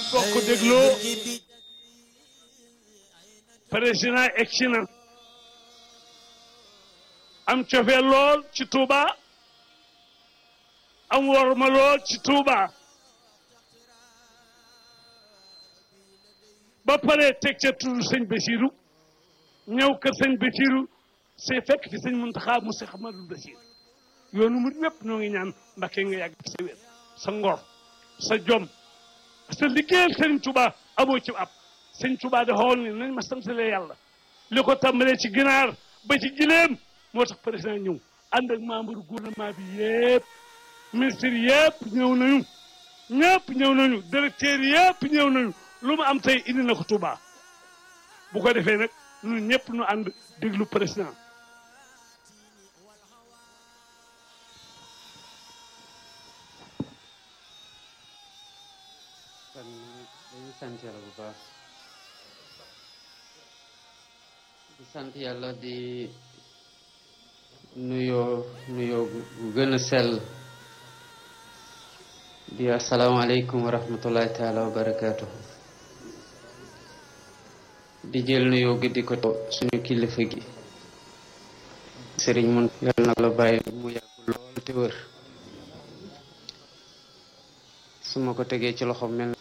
bokk dégloo président egsi na am cofee lool ci Touba am worma lool ci Touba ba pare teg ca turu sëñ Basiru ñëw kër sëñ Basiru c'est fekk fi sëñ Muntaxa mu Seex Ahmadul Basiir yoonu mu ñëpp ñoo ngi ñaan Mbàkke nga yàgg sa wér sa ngor sa jom sa liggéeyal sëñ Touba amoo ci ab sëñ Touba de xool ni nañ ma santale yàlla li ko tàmbalee ci ginaar ba ci gileem moo tax président ñëw ànd ak membre gouvernement bi yëpp ministre yëpp ñëw nañu ñëpp ñëw nañu directeur yëpp ñëw nañu lu mu am tey indi na ko Touba bu ko defee nag ñun ñëpp ñu ànd déglu président kon dañu sant yàlla bu baax di sant yàlla di nuyoo nuyoo bu gën a sell di asalaamaaleykum wa rahmatullahi taala wa barakaatu di jël nuyoo gi di ko suñu kilifa gi sëriñ mun yàlla na la bàyyi mu yàgg lool te wër su ma ko tegee ci loxo mel